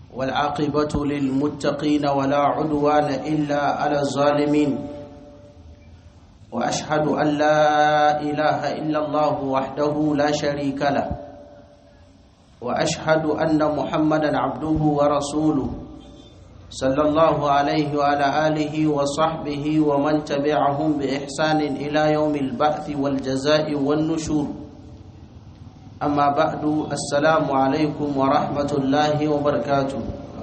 والعاقبة للمتقين ولا عدوان إلا على الظالمين وأشهد أن لا إله إلا الله وحده لا شريك له وأشهد أن محمدا عبده ورسوله صلى الله عليه وعلى آله وصحبه ومن تبعهم بإحسان إلى يوم البعث والجزاء والنشور أما بعد السلام عليكم ورحمة الله وبركاته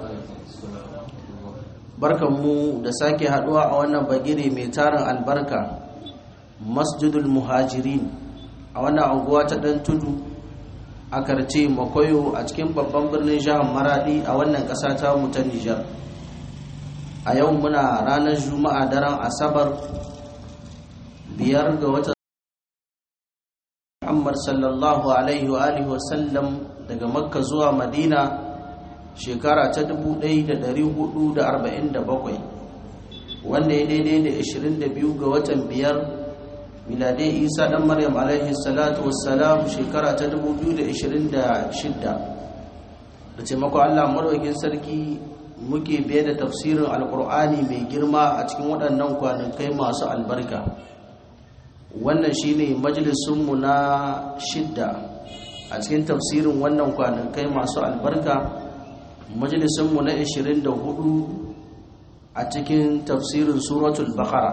barkanmu da sake haduwa a wannan bagire mai tarin albarka masjidul muhajirin a wannan anguwa ta dan tudu a karce makoyo a cikin babban birnin jihar maradi a wannan ƙasa ta mu ta nijar a yau muna ranar juma'a daren asabar biyar ga wata muhammad sallallahu alaihi wa alihi wasallam daga makka zuwa madina shekara ta 1447 wanda ya daidai da 22 ga watan biyar miladai isa dan maryam alaihi salatu wassalam shekara ta 2026 da taimakon allah marwakin sarki muke biye da tafsirin alkur'ani mai girma a cikin waɗannan kwanakai masu albarka wannan shine majalisunmu na shidda a cikin tafsirin wannan kwanakai masu albarka majalisunmu na 24 a cikin tafsirin suratul bakara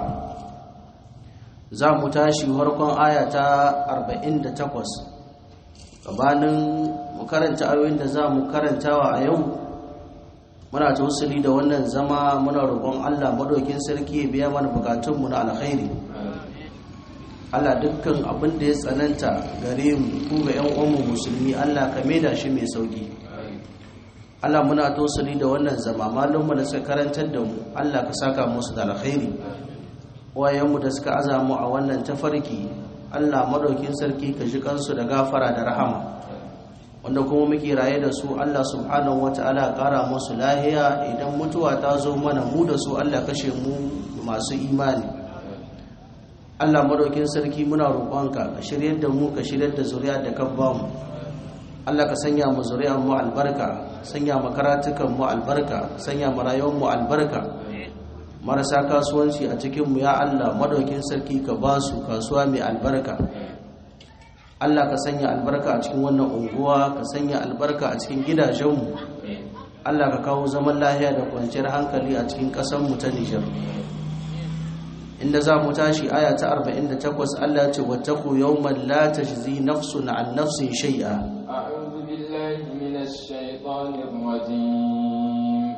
za mu tashi farkon aya ta 48 gabanin mu karanta ayoyin da za mu karantawa a yau muna tausali da wannan zama muna roƙon Allah madaukin sarki ya biya mana bukatunmu na alkhairi Allah dukkan abin da ya tsananta gare mu ko ga ƴan uwanmu musulmi Allah ka maida shi mai sauki Allah muna tausali da wannan zama malumma da suka karantar da mu Allah ka saka musu da alkhairi wayanmu da suka azamu a wannan tafarki Allah madaukin sarki ka ji kansu da gafara da rahama wanda kuma muke raye da su Allah subhanahu wata'ala kara musu lahiya idan mutuwa ta zo mana mu da su Allah kashe mu masu imani Allah madaukin sarki muna roƙonka ka shiryar da mu ka shiryar da zuriya da ka ba mu Allah ka sanya mu zuriyar mu albarka sanya mu karatukan mu albarka sanya mu rayuwar mu albarka marasa kasuwanci a cikin mu ya Allah madaukin sarki ka ba su kasuwa mai albarka Allah ka sanya albarka a cikin wannan unguwa ka sanya albarka a cikin gidajenmu Allah ka kawo zaman lahiya da kwanciyar hankali a cikin ƙasarmu ta Nijar inda za mu tashi aya ta 48 Allah ce wattaku yawman la tajzi nafsun an nafsin shay'a a'udhu billahi minash shaitanir rajim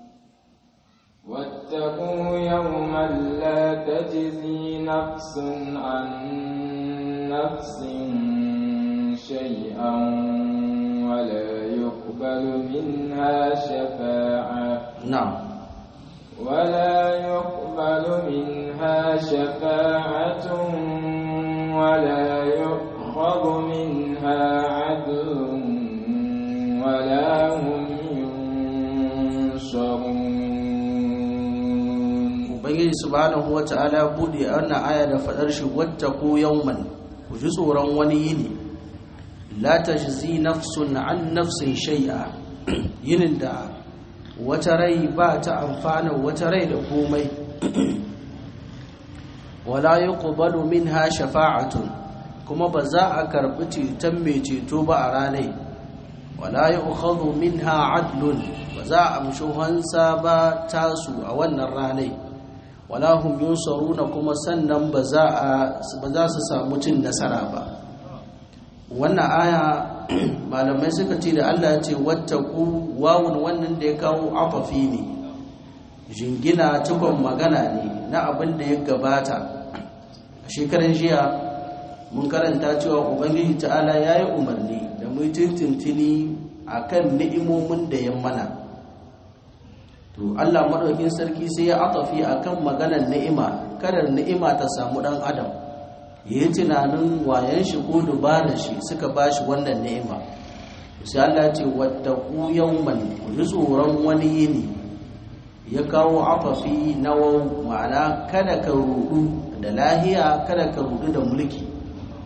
wattaqu yawman la tajzi nafsun an nafsin شيئا ولا يقبل منها شفاعة نعم ولا يقبل منها شفاعة ولا يؤخذ منها عدل ولا هم ينصرون Ubangiji subhanahu wa ta'ala bude wannan aya da fadar shi wattaku yawman ku ji tsoron wani yini la tajzi nafsun an nafsin shay'a yinin da wata rai ba ta amfana wata rai da komai wala yuqbalu minha shafa'atun kuma ba za a karbi ceton mai ceto ba a ranai wala yu'khadhu minha adlun ba za a amshi hansa ba tasu a wannan ranai wala hum yunsaruna kuma sannan ba za su samu cin nasara ba wannan aya malamai suka ce da Allah ce wattaku wawun wannan da ya kawo afafi ne jingina cikon magana ne na abin da ya gabata a shekaran jiya mun karanta cewa ubangiji ta'ala ya yi umarni da mu tintintini a kan ni'imomin da ya mana to Allah maɗaukin sarki sai ya atafi a kan maganar ni'ima kadar ni'ima ta samu ɗan adam ya yi tunanin wayan shi ko dubarar shi suka ba shi wannan ni'ima sai Allah ce wattaku yawman ku ji tsoron wani yini ya kawo afafi na wau ma'ana kada ka rudu da lahiya kada ka rudu da mulki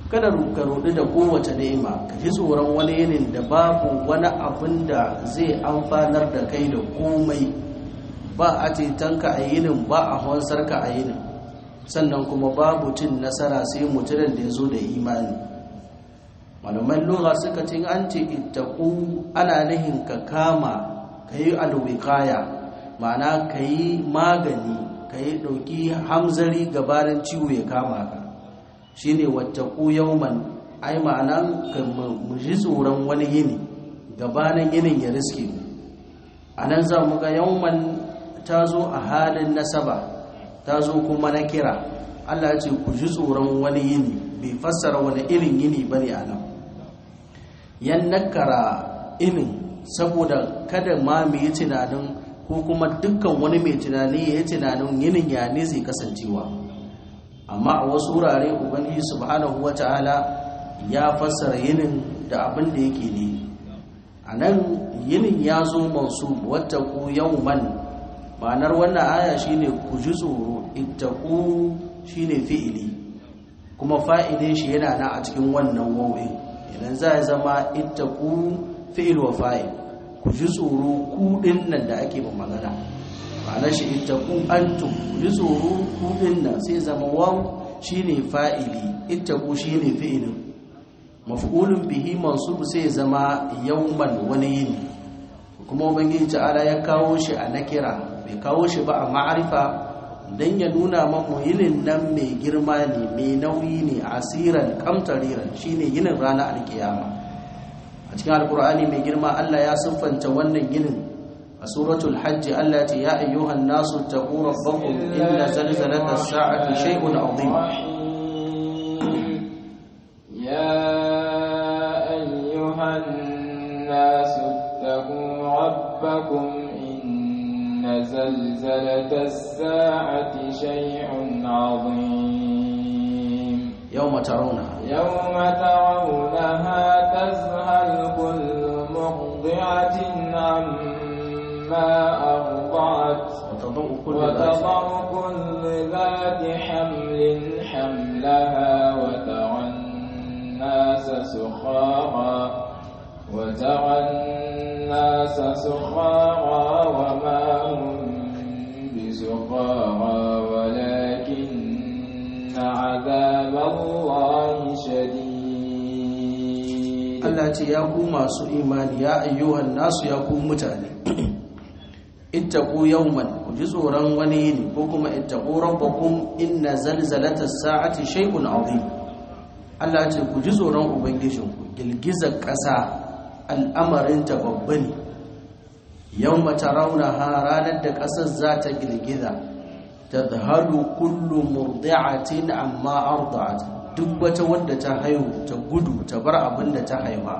kada ka rudu da kowace ni'ima ka ji tsoron wani yinin da babu wani abin da zai amfanar da kai da komai ba a tetanka a yinin ba a hansarka a yinin sannan kuma babu cin nasara sai mutumin da ya zo da imani malaman lura suka cin an ce ittaku ana nihin ka kama ka yi alwikaya ma'ana ka yi magani ka yi ɗauki hamzari gabanin ciwo ya kama ka shi ne wattaku yauman ai ma'ana ka mu ji tsoron wani yini gabanin yinin ya riske a nan za mu ga yauman ta zo a halin nasaba ta zo kuma na kira allah ce ku ji tsoron wani yini bai fassara wani irin yini ba ne a nan yan nakara inin saboda kada ma mu yi tunanin ko kuma dukkan wani mai tunani ya yi tunanin yinin ya ne zai kasancewa amma a wasu wurare ubangiji subhanahu wata'ala ya fassara yinin da abin da yake ne a nan yinin ya zo masu wata ku yawman ma'anar wannan aya shine ku ji tsoro ittaku shine fi'ili kuma fa'ilin shi yana na a cikin wannan wawin idan za ya zama ittaku fi'il wa fa'il ku ji tsoro ku nan da ake ba magana ma'anar shi ittaku antum ku ji tsoro ku nan sai zama waw shine fa'ili ittaku shine fi'ilin maf'ulun bihi mansub sai zama yawman wani yini kuma ubangiji ta'ala ya kawo shi a nakira bai kawo shi ba a ma'arifa dan ya nuna mamu yinin nan mai girma ne mai nauyi ne asiran kamtariran shine yinin ranar alkiyama a cikin alkur'ani mai girma Allah ya siffanta wannan ginin a suratul hajj Allah ce ya ayyuhan nasu taqu rabbakum inna zalzalata as-sa'ati shay'un 'azim ya ayyuhan nasu taqu rabbakum inna zalzalata as-sa'ati shay'un 'azim yawma tarawna يوم ترونها تذهل كل مرضعة عما أرضعت وتضع كل ذات وتضع كل ذات حمل حملها وترى الناس سخارى وترى الناس سخارى وما هم بسخارى ولكن عذاب الله شديد Allah ce ya ku masu imani ya ayyuhan nasu ya ku mutane ittaqu yawman ku ji tsoron wani yini ko kuma ittaqu rabbakum inna zalzalatas sa'ati shay'un 'azim Allah ce ku ji tsoron ubangijinku girgizar ƙasa al'amarin ta babba ne yawma tarawnaha ranar da ƙasar za ta girgiza tadhalu kullu murdi'atin amma arda'at duk wata wadda ta haihu ta gudu ta bar abin da ta haifa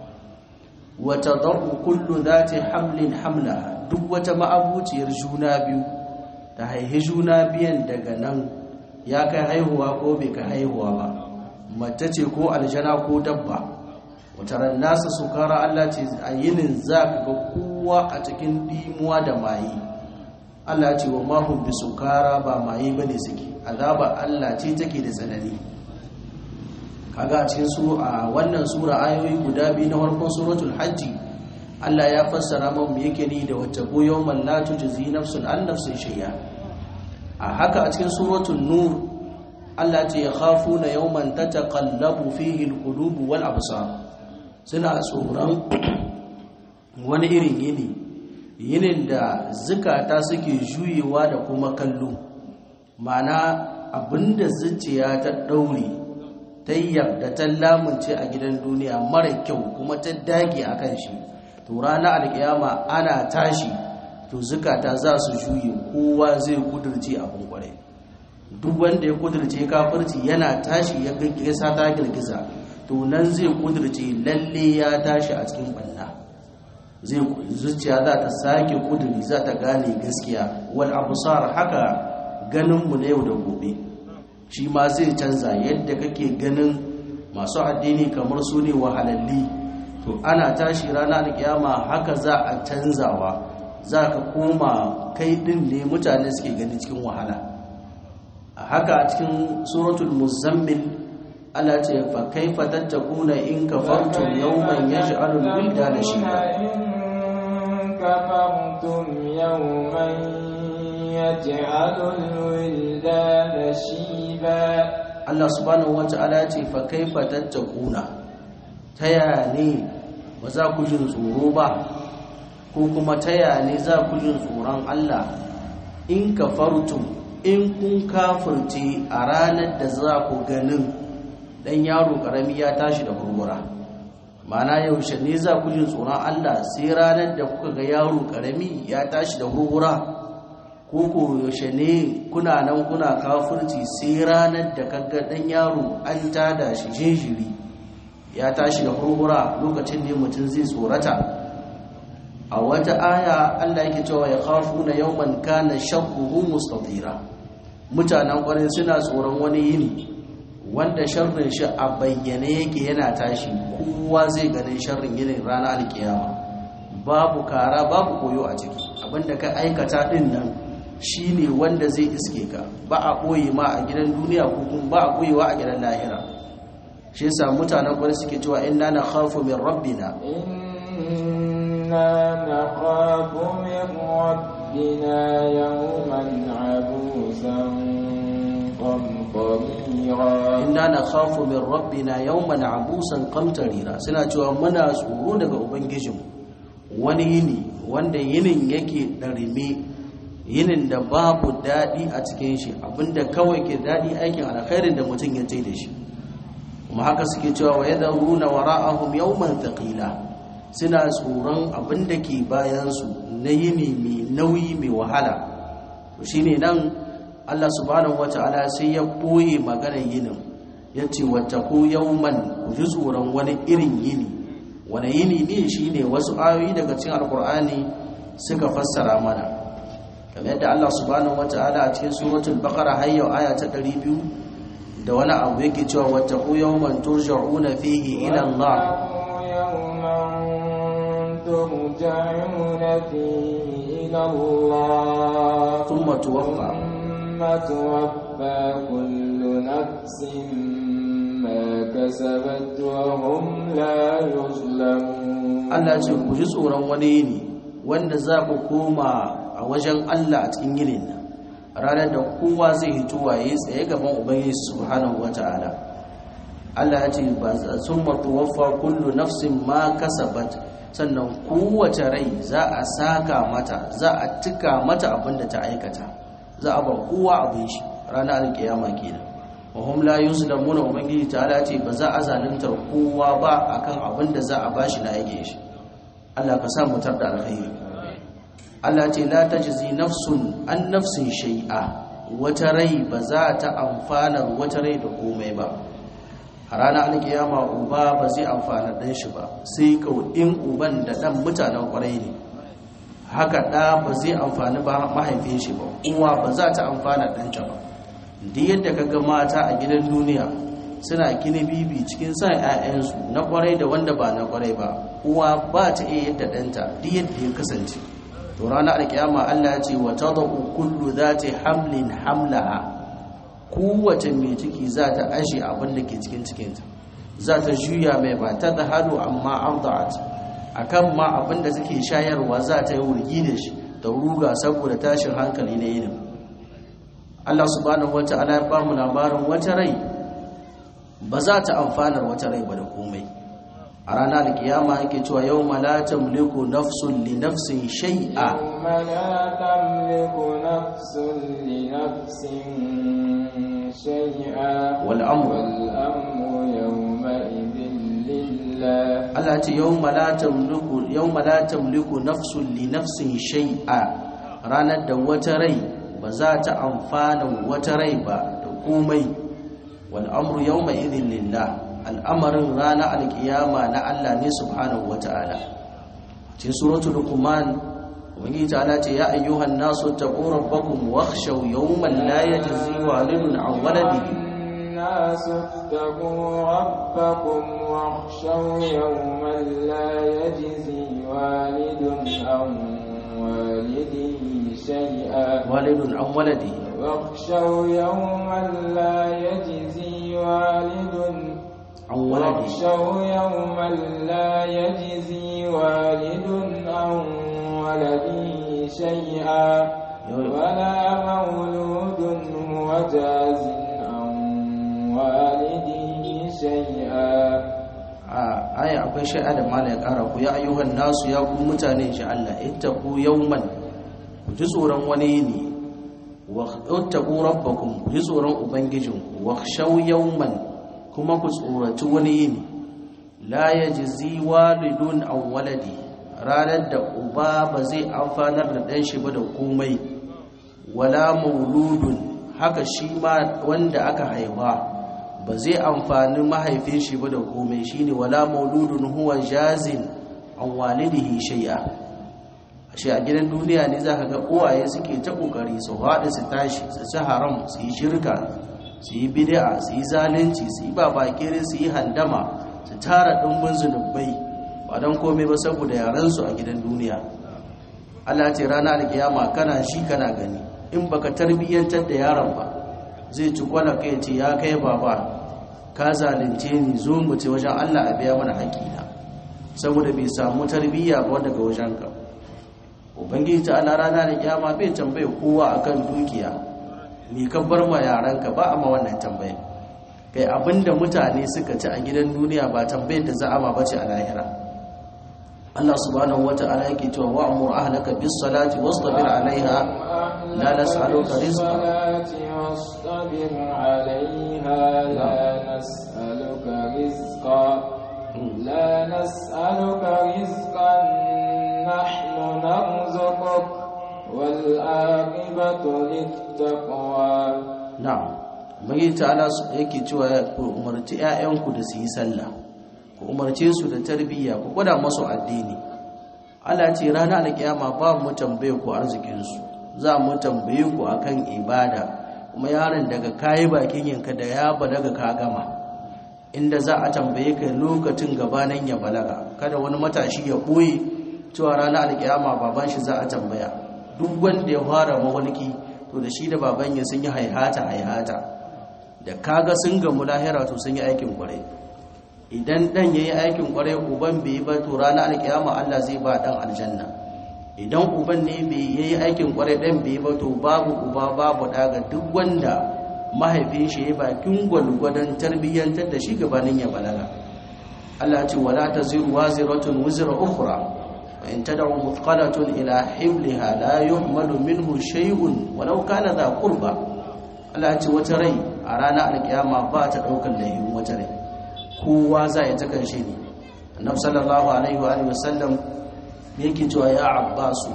wa tadau kullu dhati hamlin hamlaha duk wata ma'abuciyar juna biyu ta haihi juna biyan daga nan ya kai haihuwa ko bai kai haihuwa ba mace ce ko aljana ko dabba wata ran nasa sukara Allah ce a yinin za ka ga kowa a cikin dimuwa da mayi Allah ce wa mahum bi sukara ba maye bane suke azaba Allah ce take da tsanani kaga a cikin su a wannan sura ayoyi guda biyu na farkon suratul hajji Allah ya fassara mun me yake ni da wata ko yawmal la tujzi nafsun an nafsin shay'a a haka a cikin suratul nur Allah ce yakhafuna yawman tataqallabu fihi alqulub wal absar suna tsoron wani irin yini yinin da zukata suke juyewa da kuma kallo ma'ana abinda zuciya ta daure ta yarda ta lamunce a gidan duniya mara kyau kuma ta dage a kan shi to ranar alkiyama ana tashi to zukata za su juye kowa zai kudurce abin kwarai duk wanda ya kudurce kafirci yana tashi ya gaggesa ta girgiza to nan zai kudurce lalle ya tashi a cikin banna zai zuciya za ta sake kuduri za ta gane gaskiya wal absar haka ganin mu na yau da gobe shi ma zai canza yadda kake ganin masu addini kamar su ne wahalalli to ana tashi rana da kiyama haka za a canzawa za ka koma kai din ne mutane suke gani cikin wahala a haka a cikin suratul muzammil Allah ce fa kaifa tattakuna in kafartum yawman yaj'alu al-wildana shiba إن كفرتم يوما يجعل الولدان شيبا Allah subhanahu wata'ala ce fa kaifa tattakuna taya ne ba za ku jin tsoro ba ko kuma taya ne za ku jin tsoron Allah in kafartum in kun kafirce a ranar da za ku ganin dan yaro karami ya tashi da gurgura mana yaushe ne za ku jin tsoron Allah sai ranar da kuka ga yaro karami ya tashi da gurgura ko ko yaushe ne kuna nan kuna kafirci sai ranar da kaga dan yaro an tada shi jinjiri ya tashi da gurgura lokacin ne mutum zai tsorata a wata aya Allah yake cewa ya khafuna yawman kana sharruhu mustatira mutanen kwarai suna tsoron wani yini wanda sharrin shi a bayyane yake yana tashi kowa zai ganin sharrin yinin ranar alkiyama babu kara babu koyo a ciki abinda ka aikata din nan shine wanda zai iske ka ba a koyi ma a gidan duniya ko kuma ba a koyewa a gidan lahira shi yasa mutanen kwarai suke cewa inna na khafu min rabbina إنا نخاف من ربنا يوما عبوسا قمطريرا inna na khafu min rabbina yawman abusan qamtarira suna cewa muna tsoro daga ubangijin wani yini wanda yinin yake darime yinin da babu dadi a cikin shi abinda kawai ke dadi aikin alkhairin da mutum ya ce da shi kuma haka suke cewa wa yadruna wara'ahum yawman thaqila suna tsoron abinda ke bayan su na yini mai nauyi mai wahala shine nan Allah subhanahu wata'ala sai ya boye maganar yinin ya ce wattaku yawman ku ji tsoron wani irin yini wani yini ne shine wasu ayoyi daga cikin alkur'ani suka fassara mana kamar yadda Allah subhanahu wata'ala a cikin suratul baqara har yau aya ta 200 da wani abu yake cewa wattaku yawman turja'una fihi ila Allah يوما ترجعون فيه إلى الله ثم توفى ثم توفى كل نفس ما كسبت وهم لا يظلمون Allah ce ku ji tsoron wani yini wanda za ku koma a wajen Allah a cikin yinin nan ranar da kowa zai hito waye tsaye gaban ubangiji subhanahu wata'ala Allah ya ce ba sun matuwaffa kullu nafsin ma kasabat sannan kowace rai za a saka mata za a tuka mata abin da ta aikata za a ba kowa abin shi ranar alkiyama kenan wa hum la yuzlamuna ubangiji ta'ala ce ba za a zaluntar kowa ba akan abin da za a bashi na aikin shi Allah ka sa mu tar da alkhairi Allah ce la tajzi nafsun an nafsin shay'a wata rai ba za ta amfana wata rai da komai ba a ranar alkiyama uba ba zai amfana dan shi ba sai in uban da dan mutanen kwarai ne haka ɗa ba zai amfani ba mahaifin shi ba uwa ba za ta amfana ɗanta ba duk yadda ka ga mata a gidan duniya suna gini bibi cikin sa 'ya'yansu na kwarai da wanda ba na kwarai ba uwa ba ta iya yadda ɗanta duk yadda ya kasance to ranar alkiyama Allah ya ce wa tadau kullu zati hamlin hamlaha kowace mai ciki za ta ashe abin da ke cikin cikinta za ta juya mai ba ta da hadu amma arda'at akan ma abin da suke shayarwa za ta yi wurgi da shi da ruga saboda tashin hankali na yinin Allah subhanahu wata'ala ya ba mu labarin wata rai ba za ta amfanar wata rai ba da komai a ranar alkiyama yake cewa yau la tamliku nafsun li nafsin shay'a يوم لا تملك نفس لنفس شيئا والأمر والأمر يومئذ لله Allah ce yawma la tamliku yawma la tamliku nafsun li nafsin shay'a ranar da wata rai ba za ta amfana wata rai ba da komai wal amru yawma idhin lillah al'amarin ranar alkiyama na Allah ne subhanahu wata'ala cikin suratul luqman ubangiji ta'ala ce ya ayyuhan nasu taqu rabbakum wakhshaw yawman la yajzi walidun an waladihi الناس اتقوا ربكم واخشوا يوما لا يجزي والد عن والده شيئا walidun an waladihi واخشوا يوما لا يجزي والد an walade واخشوا يوما لا يجزي والد عن ولده شيئا ولا مولود هو جاز عن والده شيئا a aya akwai shai'a da mala ya kara ku ya ayyuhan nasu ya ku mutane shi Allah ittaqu yawman ku ji tsoron wani ne wa ittaqu rabbakum ku ji tsoron ubangijinku wa khshaw yawman kuma ku tsoraci wani ne la yajzi walidun aw waladi ranar da uba ba zai amfanar da ɗan shi ba da komai wala mauludun haka shi ma wanda aka haifa ba zai amfani mahaifin shi ba da komai shine wala mauludun huwa jazin an walidihi shay'a ashe a gidan duniya ne zaka ga uwaye suke ta kokari su haɗu su tashi su ci haram su yi shirka su yi bid'a su yi zalunci su yi babakere su yi handama su tara ɗumbin zunubai ba don komai ba saboda yaransu a gidan duniya Allah ce rana alkiyama kana shi kana gani in baka tarbiyyantar da yaron ba zai ci kwana kai ce ya kai baba ka zalunce ni zo mu ce wajen Allah a biya mana haƙina saboda bai samu tarbiyya ba daga wajen ka ubangiji ta Allah rana alkiyama bai tambaye kowa akan dukiya me ka bar ma yaranka ba a ma wannan tambaye kai abinda mutane suka ci a gidan duniya ba tambayar da za'a ba ce a lahira Allah subhanahu wata'ala yake cewa wa'mur ahlaka bis salati wastabir 'alayha la nas'aluka rizqan واصطبر عليها لا نسألك رزقا لا نسألك رزقا نحن نرزقك والعاقبة للتقوى na'am mai ta'ala su yake cewa ku umarci 'ya'yanku da su yi sallah ku umarce su da tarbiyya ku gwada masu addini Allah ce ranar alkiyama ba mu tambaye ku arzikin su za mu tambaye ku akan ibada kuma yaron daga kayi bakin yanka da ya balaga ka gama inda za a tambaye ka lokacin gabanin ya balaga kada wani matashi ya boye cewa ranar alkiyama baban shi za a tambaya duk wanda ya fara mawalki to da shi da baban ya sun yi haihata haihata da kaga sun gamu lahira to sun yi aikin kwarai idan dan yayi aikin kwarai uban bai ba to ranar alkiyama Allah zai ba dan aljanna idan uban ne bai yayi aikin kwarai dan bai ba to babu uba babu daga duk wanda mahaifin shi ya bakin gwalgwadon tarbiyyantar da shi gabanin ya balaga Allah ce wala taziru waziratun wizra ukhra wa in tad'u muthqalatun ila hibliha la yuhmalu minhu shay'un walau kana dha qurba Allah ce wata rai a ranar alkiyama ba ta daukar laifin wata rai kowa za ya ta kanshe ne annabi sallallahu alaihi wa alihi wasallam yake cewa ya abbasu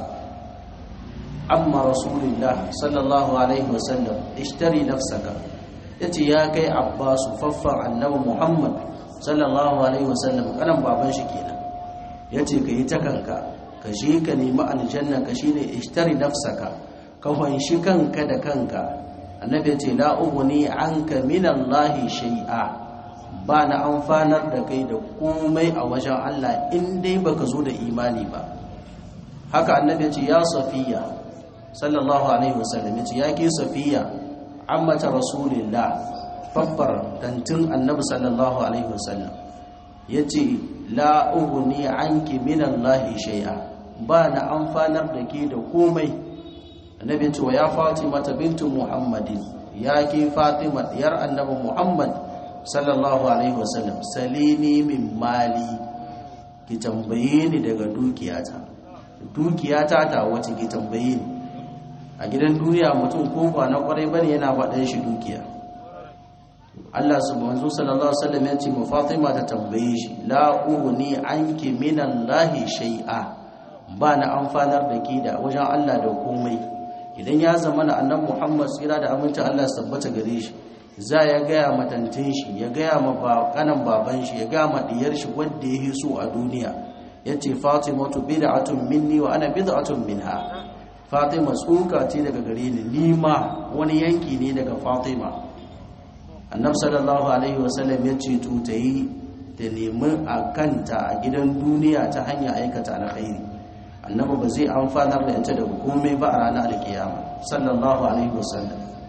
amma rasulullah sallallahu alaihi wasallam ishtari nafsaka yace ya kai abbasu faffan annabi muhammad sallallahu alaihi wasallam kanan baban shi kenan yace ka yi ta kanka ka shi ka nemi aljanna ka shine ishtari nafsaka ka fanshi kanka da kanka annabi yace la ughni anka min allahi shay'a ba na amfanar da kai da komai a wajen Allah in dai baka zo da imani ba haka annabi ya ce ya safiya sallallahu alaihi wasallam ya ce ya ke safiya ammata rasulillah babbar dantin annabi sallallahu alaihi wasallam ya ce la ughni anki min Allah shay'a ba na amfanar da ke da komai annabi ya ce wa ya fatima bintu muhammadin ya ke fatima diyar annabi muhammad sallallahu alaihi wasallam salini min mali ki tambaye ni daga dukiyata dukiyata ta wace ki tambaye ni a gidan duniya mutum ko ba na kwarai bane yana faɗan shi dukiya Allah subhanahu sallallahu alaihi wasallam ya ce mu Fatima ta tambaye shi la ughni anki minallahi shay'a ba na amfanar da ki da wajen Allah da komai idan ya zama na annabi Muhammad tsira da aminci Allah su tabbata gare shi za ya gaya matantin shi ya gaya ma kanan baban shi ya gaya ma diyar shi wanda ya so a duniya ya ce fatimatu bid'atun minni wa ana bid'atun minha fatima tsoka ce daga gare ni nima wani yanki ne daga fatima annab sallallahu alaihi wasallam ya ce to ta yi ta nemi a kanta a gidan duniya ta hanyar aikata alkhairi annabi ba zai amfanar da ita daga komai ba a ranar alkiyama sallallahu alaihi wasallam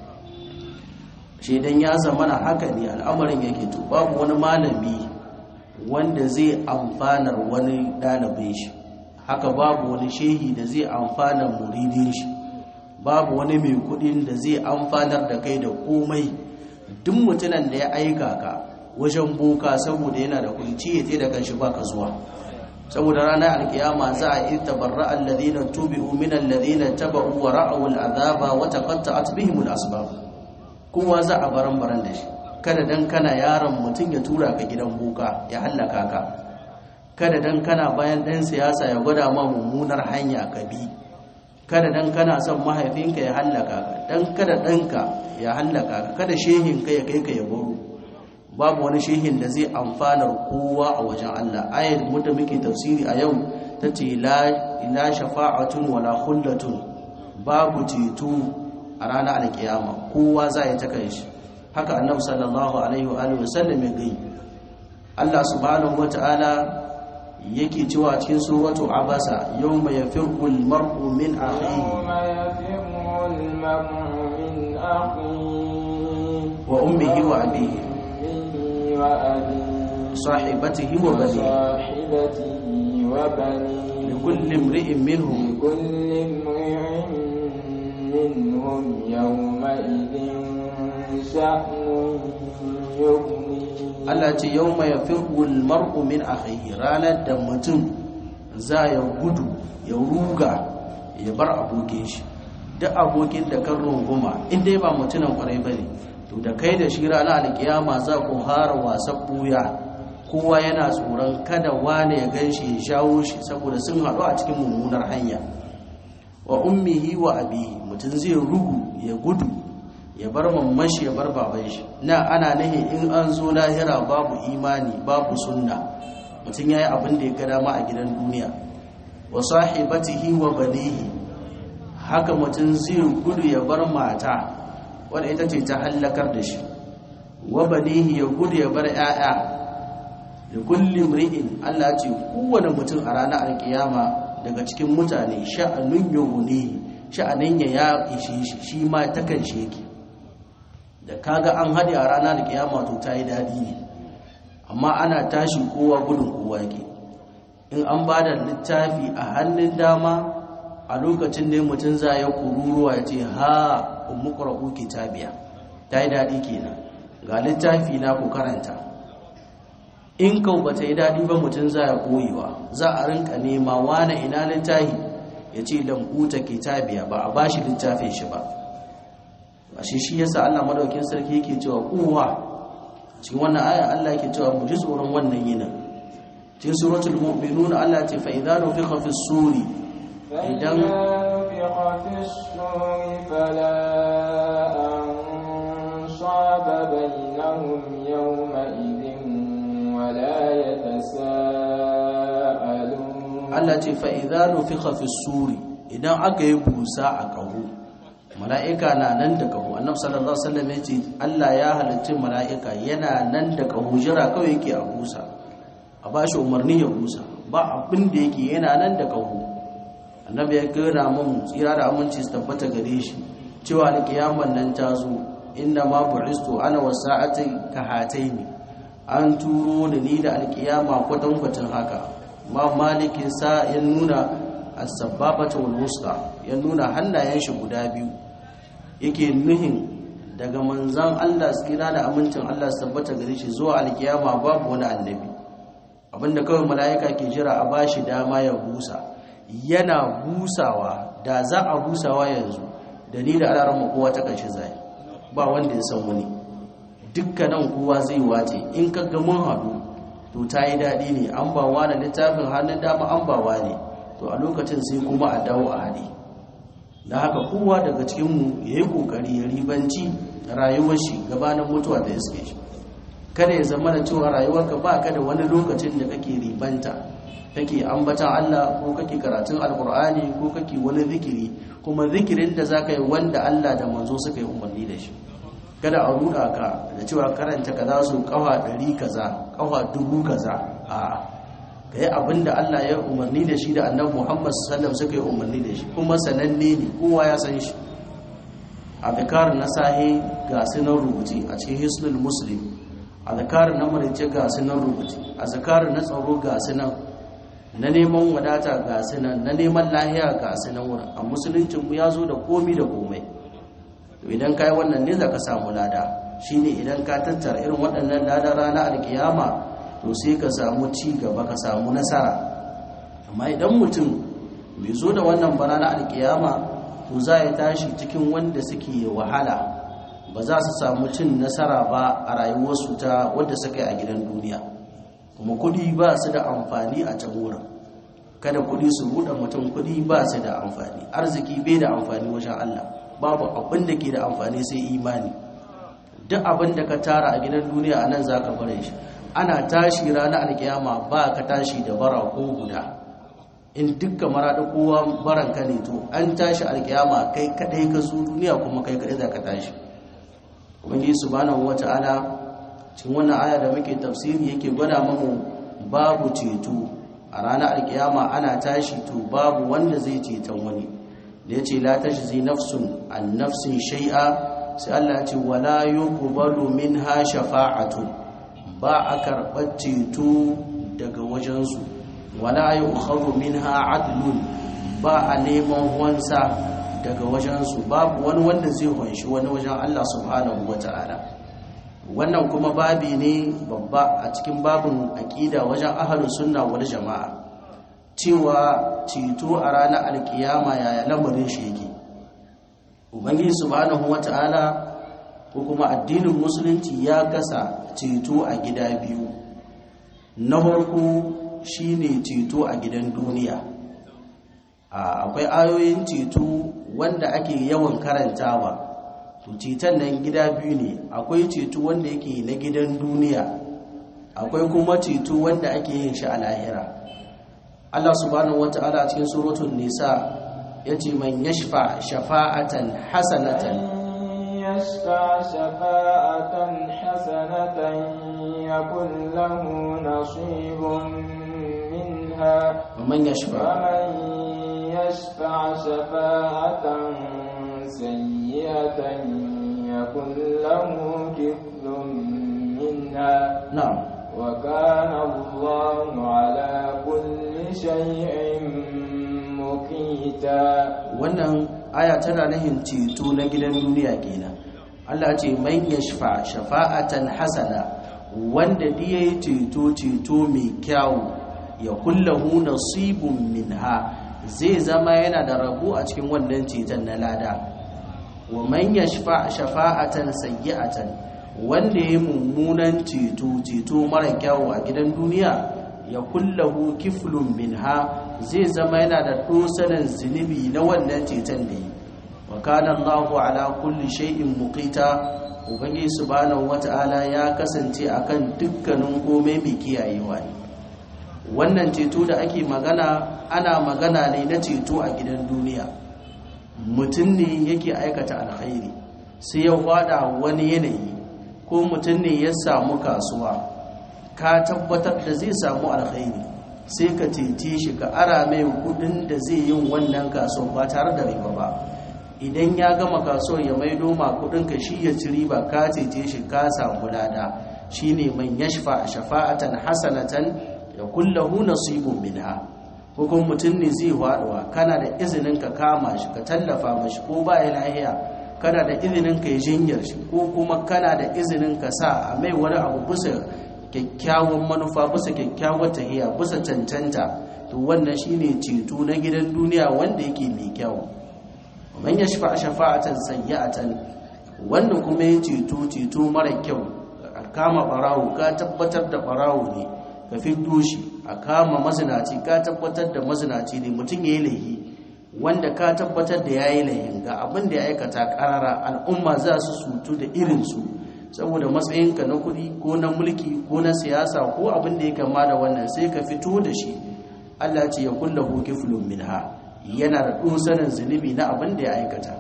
shi dan ya zamana haka ne al'amarin yake to babu wani malami wanda zai amfanar wani ɗalibin shi haka babu wani shehi da zai amfanar muridin shi babu wani mai kudin da zai amfanar da kai da komai duk mutunan da ya aika ka wajen boka saboda yana da kunci ya da kanshi baka zuwa saboda ranar alkiyama za a yi tabarra alladhina tubi'u min alladhina taba'u wa ra'u al'azaba wa taqatta'at bihim al'asbab kowa za a baran baran da shi kada dan kana yaron mutum ya tura ka gidan boka ya hallaka ka kada dan kana bayan dan siyasa ya gwada ma mummunar hanya ka bi kada dan kana son mahaifinka ya hallaka ka dan kada danka ya hallaka ka kada shehinka ya kai ka ya baro babu wani shehin da zai amfanar kowa a wajen Allah ayat mu da muke tafsiri a yau tace la ila shafa'atun wala khullatun babu ceto a ranar alkiyama kowa za ya ta shi haka annabi sallallahu alaihi wa alihi wasallam ya gai Allah subhanahu wataala yake cewa cikin suratu abasa yawma yafirru al-mar'u min akhihi yawma yafirru al-mar'u min akhihi wa ummihi wa abihi وأبيه صاحبته وبنيه وصاحبته وبنيه لكل امرئ منهم لكل امرئ منهم يومئذ شأن يغنيه Allah ce yau mai firgul mar'u min akhihi ranar da mutum za ya gudu ya ruga ya bar abokin shi duk abokin da kan runguma in dai ba mutumin kwarai bane to da kai da shi ranar alkiyama za ku hara wasan buya kowa yana tsoron kada wane ya gan shi ya shawo shi saboda sun haɗu a cikin mummunar hanya wa ummihi wa abihi mutum zai rugu ya gudu ya bar mammashi ya bar baban shi na ana nahi in an zo lahira babu imani babu sunna mutum yayi abin da ya ga dama a gidan duniya wa sahibatihi wa banihi haka mutum zai gudu ya bar mata wadda ita ce ta hallakar da shi wa banihi ya gudu ya bar 'ya'ya da kulli mri'in Allah ce kowane mutum a ranar alkiyama daga cikin mutane sha'anun yughni sha'anin ya ya ishe shi shi ma ta kan shi yake da kaga an haɗe a ranar alkiyama to ta yi daɗi ne amma ana tashi kowa gudun kowa yake in an ba da littafi a hannun dama a lokacin da mutum za ya kururuwa ya ce ha ummu qra'u kitabiya ta yi daɗi kenan ga littafi na ku karanta in kau ba ta yi daɗi ba mutum za ya koyewa za a rinka nema wane ina littafi ya ce lambuta kitabiya ba a bashi littafin shi ba a shi shi yasa Allah madaukin sarki yake cewa kowa cikin wannan aya Allah yake cewa mu ji tsoron wannan yinin cikin suratul mu'minun Allah ce fa idza nufiqa fi suri فإذا نفخ في الصور فلا أنصاب بينهم يومئذ ولا يتساءلون Allah ce fa idza nufiqa fi suri idan aka yi busa a kaho mala'ika na nan da kaho annabi sallallahu alaihi wasallam yace Allah ya halicci mala'ika yana nan da kaho jira kawai yake a busa a bashi umarni ya busa ba abin da yake yana nan da kaho annabi ya gina mun tsira da aminci su tabbata gare shi cewa alkiyaman nan ta zo inda ma bu'istu ana wasa'ati ka hataini an turo da ni da alkiyama kwatankwacin haka ma malikin sa ya nuna as-sababata wal wusta ya nuna hannayen shi guda biyu yake nuhin daga manzan Allah tsira da amincin Allah su tabbata gare shi zuwa alkiyama babu wani annabi abinda kawai mala'ika ke jira a bashi dama ya busa yana busawa da za a busawa yanzu da ni da alaran kowa ta kanshi zai ba wanda ya san wani dukkanin kowa zai wace in ka ga mun haɗu to ta yi daɗi ne an ba wa littafin hannun dama an ba wa ne to a lokacin sai kuma a dawo a haɗe da haka kowa daga cikinmu ya yi ƙoƙari ya ribanci rayuwar shi gabanin mutuwa da iske shi kada ya zama da cewa rayuwarka ba ka da wani lokacin da kake ribanta kake ambatan Allah ko kake karatun alkur'ani ko kake wani zikiri kuma zikirin da zaka yi wanda Allah da manzo suka yi umarni da shi kada a ruda ka da cewa karanta kaza su kafa ɗari kaza kafa dubu kaza a kai abinda Allah ya umarni da shi da annabi Muhammad sallallahu alaihi wasallam suka yi umarni da shi kuma sananne ne kowa ya san shi azkar na sahi ga sunan rubuce a cikin hisnul muslim azkar na marice ga sunan rubuce azkar na tsaro ga sunan na neman wadata ga sunan na neman lahiya ga sunan wurin a musuluncin mu ya zo da komi da komai to idan kai wannan ne zaka samu lada shine idan ka tattara irin waɗannan ladan rana alkiyama to sai ka samu ci gaba ka samu nasara amma idan mutum bai zo da wannan bana na alkiyama to za ya tashi cikin wanda suke wahala ba za su samu cin nasara ba a rayuwarsu ta wadda suka yi a gidan duniya kuma kudi ba su da amfani a can wurin kada kudi su buɗe mutum kudi ba su da amfani arziki bai da amfani wajen Allah babu abin da ke da amfani sai imani duk abin da ka tara a gidan duniya a nan za ka bare shi ana tashi ranar alkiyama ba ka tashi da bara ko guda in dukka maraɗi kowa baranka ne to an tashi alkiyama kai kadai ka zo duniya kuma kai kadai za ka tashi ubangiji subhanahu wata'ala cikin wannan aya da muke tafsiri yake gwada mamu babu ceto a ranar alkiyama ana tashi to babu wanda zai ceton wani da ya ce la tajzi nafsun an nafsin shai'a sai Allah ya ce wala yuqbalu minha shafa'atun ba a karɓar ceto daga wajensu wala yu'khadhu minha adlun ba a neman wansa daga wajensu babu wani wanda zai hunshi wani wajen Allah subhanahu wata'ala wannan kuma babi ne babba a cikin babin aƙida wajen ahlus sunna wal jama'a cewa ceto a ranar alkiyama yaya lamarin shi yake ubangiji subhanahu wata'ala ko kuma addinin musulunci ya kasa ceto a gida biyu na farko shine ceto a gidan duniya akwai ayoyin ceto wanda ake yawan karantawa to ceton nan gida biyu ne akwai ceto wanda yake na gidan duniya akwai kuma ceto wanda ake yin shi a lahira Allah subhanahu wata'ala cikin suratul nisa yace man yashfa shafa'atan hasanatan يشفع شفاعة حسنة يكن له نصيب منها ومن يشفع ومن يشفع شفاعة سيئة يكن له كفل منها na'am وكان الله على كل شيء مقيتا wannan aya tana nahin ceto na gidan duniya kenan Allah ce man yashfa shafa'atan hasana wanda da yayi ceto ceto mai kyau ya kullahu nasibun minha zai zama yana da rabo a cikin wannan ceton na lada wa man yashfa shafa'atan sayyi'atan wanda yayi mummunan ceto ceto mara kyau a gidan duniya ya kullahu kiflun minha zai zama yana da dosanan zunubi na wannan ceton da yi wa kana Allahu ala kulli shay'in muqita ubangi subhanahu wata'ala ya kasance akan dukkanin komai mai kiyayewa ne wannan ceto da ake magana ana magana ne na ceto a gidan duniya mutum ne yake aikata alkhairi sai ya fada wani yanayi ko mutum ne ya samu kasuwa ka tabbatar da zai samu alkhairi sai ka cece shi ka ara mai kudin da zai yin wannan kasuwa ba tare da riba ba idan ya gama kasuwar ya maido ma kudin ka shi ya ci riba ka cece shi ka samu lada shine man yashfa shafa'atan hasanatan ya kullahu nasibun minha ko kuma mutum ne zai faduwa kana da izinin ka kama shi ka tallafa mashi ko ba ya lahiya kana da izinin ka yi jinyar shi ko kuma kana da izinin ka sa a mai wani abu bisa kyakkyawan manufa bisa kyakkyawar tahiya bisa cancanta to wannan shine ceto na gidan duniya wanda yake mai kyau man yashfa shafa'atan sayyi'atan wanda kuma ya ceto ceto mara kyau a kama barawo ka tabbatar da barawo ne ka fiddo shi a kama mazinaci ka tabbatar da mazinaci ne mutum ya yi laihi wanda ka tabbatar da ya yi laihin ga abin da ya aikata karara al'umma za su sutu da irinsu saboda matsayinka na kuɗi ko na mulki ko na siyasa ko abin da ya kama da wannan sai ka fito da shi allah ce ya kulla hoki minha yana da ɗosanin zunubi na abin da ya aikata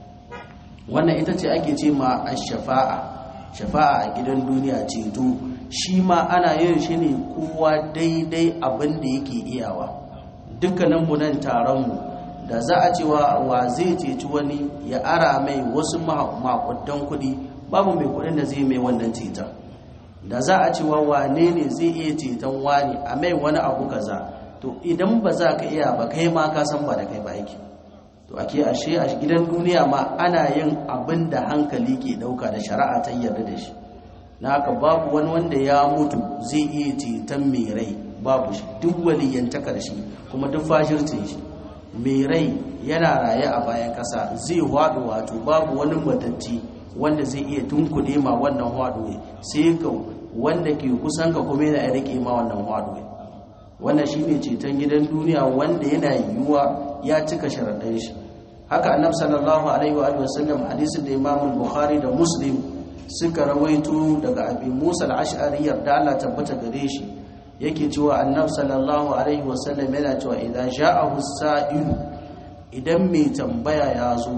wannan ita ce ake ce ma a shafa'a shafa'a a gidan duniya ceto shi ma ana yin shi ne kowa daidai abin da yake iyawa dukkaninmu nan taronmu da za a cewa wa zai ceci wani ya ara mai wasu makudan kudi babu mai kudin da zai mai wannan ceton da za a cewa wane ne zai iya ceton wani a mai wani abu kaza to idan ba za ka iya ba kai ma ka san ba da kai ba yake to ake ashe a gidan duniya ma ana yin abin da hankali ke dauka da shari'a ta yarda da shi na haka babu wani wanda ya mutu zai iya ceton mai rai babu shi duk waliyantakar shi kuma duk fashircin shi mai rai yana raye a bayan kasa zai hwado wato babu wani matatti wanda zai iya tunkuɗe ma wannan hwado sai ga wanda ke kusan ka kuma yana rike ma wannan hwado wannan shine ceton gidan duniya wanda yana yiwuwa ya cika sharaɗin shi haka annabi sallallahu alaihi wa sallam hadisin da Imam Bukhari da Muslim suka rawaito daga Abi Musa al-Ash'ari yarda Allah tabbata gare shi yake cewa annabi sallallahu alaihi wa sallam yana cewa idan ja'ahu sa'il idan mai tambaya ya zo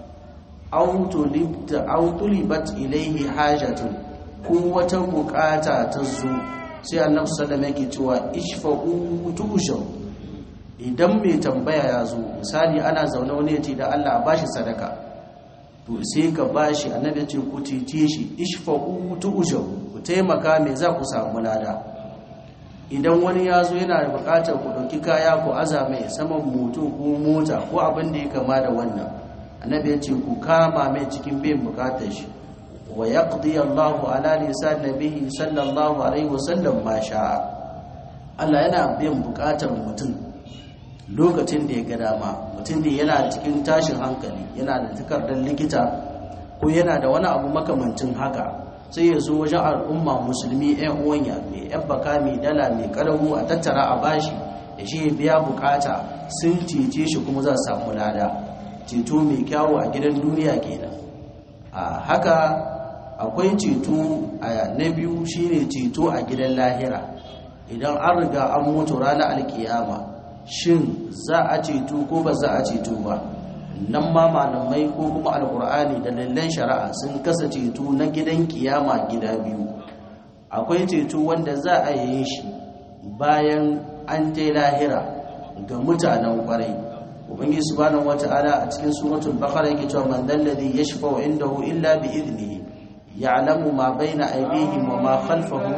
aw tulibta aw tulibat ilayhi hajatun ko wata bukata ta zo sai annabi sallallahu alaihi yake cewa ishfa'u tushaw idan mai tambaya ya zo misali ana zaune wani ya ce da Allah a bashi sadaka to sai ka bashi annabi ya ce ku titi shi ishfa'u tu'jaru ku taimaka me za ku samu lada idan wani ya zo yana da bukatar ku ɗauki kaya ku aza mai saman moto ko mota ko abin da ya kama da wannan annabi ya ce ku kama mai cikin biyan bukatar shi wa yaqdi Allahu ala lisan nabihi sallallahu alaihi wasallam ma sha'a Allah yana biyan bukatar mutum lokacin da ya ga dama mutum ne yana cikin tashin hankali yana da takardar likita ko yana da wani abu makamancin haka sai ya zo wajen al'umma musulmi yan uwanya mai yan baka mai dala mai karamu a tattara a bashi ya shi biya bukata sun cece shi kuma za su samu lada ceto mai kyawu a gidan duniya kenan a haka akwai ceto a na biyu shine ceto a gidan lahira idan an riga an mutu ranar alkiyama shin za a ceto ko ba za a ceto ba nan ma malamai ko kuma alkur'ani da lallan shari'a sun kasa ceto na gidan kiyama gida biyu akwai ceto wanda za a yi shi bayan an je lahira ga mutanen kwarai ubangiji subhanahu wata'ala a cikin suratul baqara yake cewa man dalladhi yashfa'u indahu illa bi idnihi ya'lamu ma bayna aydihim wa ma khalfahum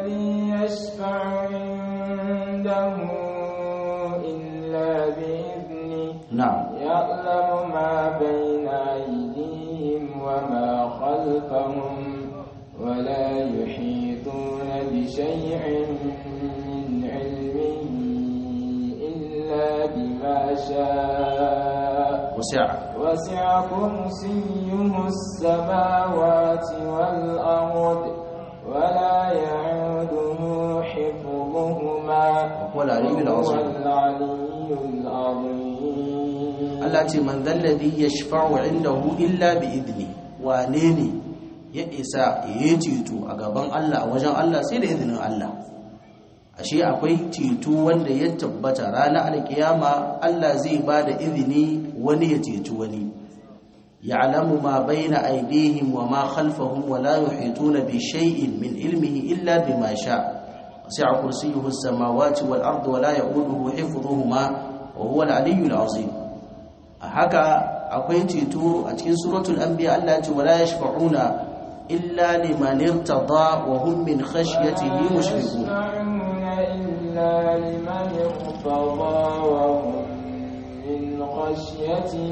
إلا بإذنه na'am يعلم ما بين أيديهم وما خلفهم ولا يحيطون بشيء من علمه إلا بما شاء wasi'a وسع كرسيه السماوات والأرض ولا يعوده حفظهما وهو العلي وهو العظيم العلي العظيم Allah ce man zalladhi yashfa'u indahu illa bi idni wane ne ya isa ya ceto a gaban Allah a wajen Allah sai da izinin Allah ashe akwai ceto wanda ya tabbata ranar alkiyama Allah zai ba da izini wani ya ceto wani ya'lamu ma baina aydihim wa ma khalfahum wa la yuhituna bi shay'in min ilmihi illa bima sha'a wasi'a kursiyyuhu as-samawati wal ardi wa la ya'uduhu hifdhuhuma wa huwa al-'aliyyul 'azim a haka akwai ceto a cikin suratul anbiya Allah ya ce wala yashfa'una illa liman irtada wa hum min khashyatihi mushfiqun يشفعون إلا لمن ارتضى وهم من خشيته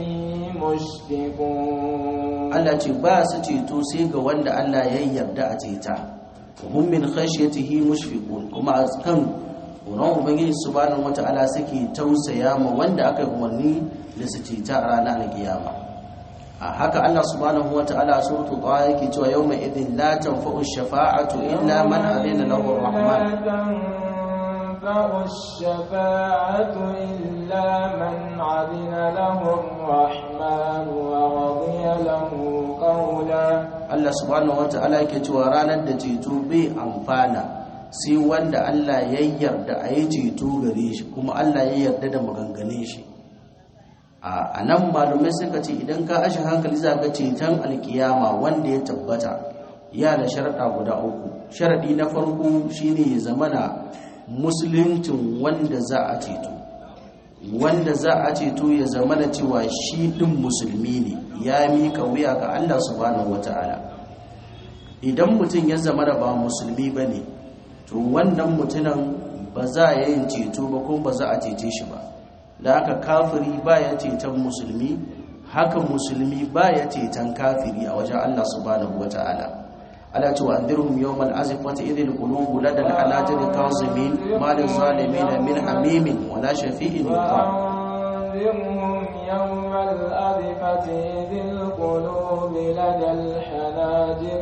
مشفقون Allah ce ba su ceto sai ga wanda Allah ya yarda a ceta wa hum min khashyatihi mushfiqun kuma a kan tsoron ubangiji subhanahu wata'ala suke tausaya ma wanda aka yi umarni da su ceta a ranar alkiyama a haka Allah subhanahu wata'ala a suratul taha yake cewa yawma idin la tanfa'u shafa'atu illa man adina lahu ar-rahman لا تنفع الشفاعة إلا من عدن له الرحمن ورضي له قولا Allah subhanahu wata'ala yake cewa ranar da ceto bai amfana sai wanda Allah ya yarda a yi ceto gare shi kuma Allah ya yarda da maganganun shi a nan malumai suka ce idan ka ashe hankali za ka ceton alkiyama wanda ya tabbata ya da sharaɗa guda uku sharaɗi na farko shine ya zamana musuluncin wanda za a ceto wanda za a ceto ya zama da cewa shi ɗin musulmi ne ya miƙa wuya ga Allah subhanahu wata'ala idan mutum ya zama da ba musulmi ba ne to wannan mutumin ba za a yin ceto ba kuma ba za a cece shi ba da haka kafiri ba ya ceton musulmi haka musulmi ba ya ceton kafiri a wajen Allah subhanahu wata'ala ala ce wa andirhum yawmal azifati idhil qulubu lada al-halajati kazimin ma lil zalimin min hamimin wala shafi'in yuqa وأنذرهم يوم الأذفة إذ القلوب لدى الحناجر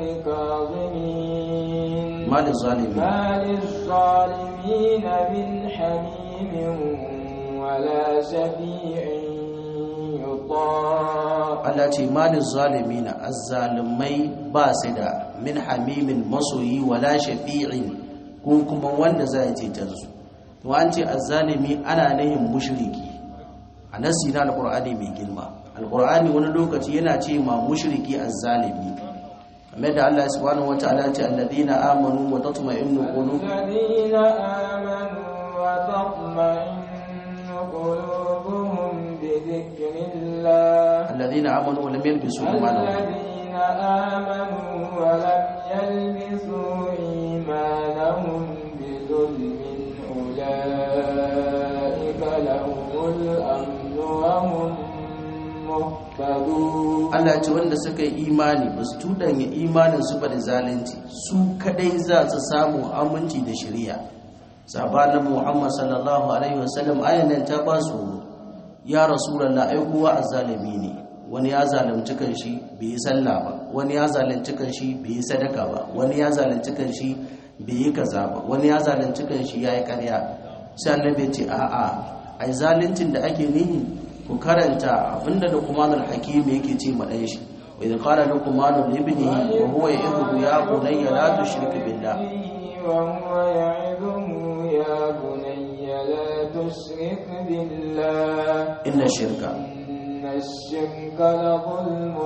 كاظمين ma lil zalimin ما للظالمين من حميم ولا شفيع يطاع Allah ce ma lil zalimin azzalimai ba su da min hamimin masoyi wala shafi'in ko kuma wanda za ya cetar su to an ce azzalimi ana nahin mushriki a nasi na alqur'ani mai girma alqur'ani wani lokaci yana ce ma mushriki azzalimi kamar da Allah subhanahu wataala ya ce alladhina amanu wa tatma'innu qulubuhum الذين آمنوا وتطمئن قلوبهم بذكر الله alladhina amanu wa lam yalbisu imanahum الذين آمنوا ولم يلبسوا إيمانهم بظلم أولئك لهم الأمن وهم مهتدون Allah ce wanda suka yi imani ba su tudanya imanin su ba da zalunci su kadai za su samu aminci da shari'a sabanin Muhammad sallallahu alaihi wasallam ayan nan ta ba su ya rasulullah ai kowa azzalimi ne wani ya zalunci kanshi bai yi sallah ba wani ya zalunci kanshi bai yi sadaka ba wani ya zalunci kanshi bai yi kaza ba wani ya zalunci kanshi yayi ƙarya sai annabi ya ce a'a ai zaluncin da ake nihi ku karanta abinda Luqmanul Hakim yake ce ma dan shi wa idh qala Luqmanu li ibnihi wa huwa ya'idhu ya bunayya la tushrik billah وهو يعظه يا بني لا تشرك بالله inna shirka إن الشرك لظلم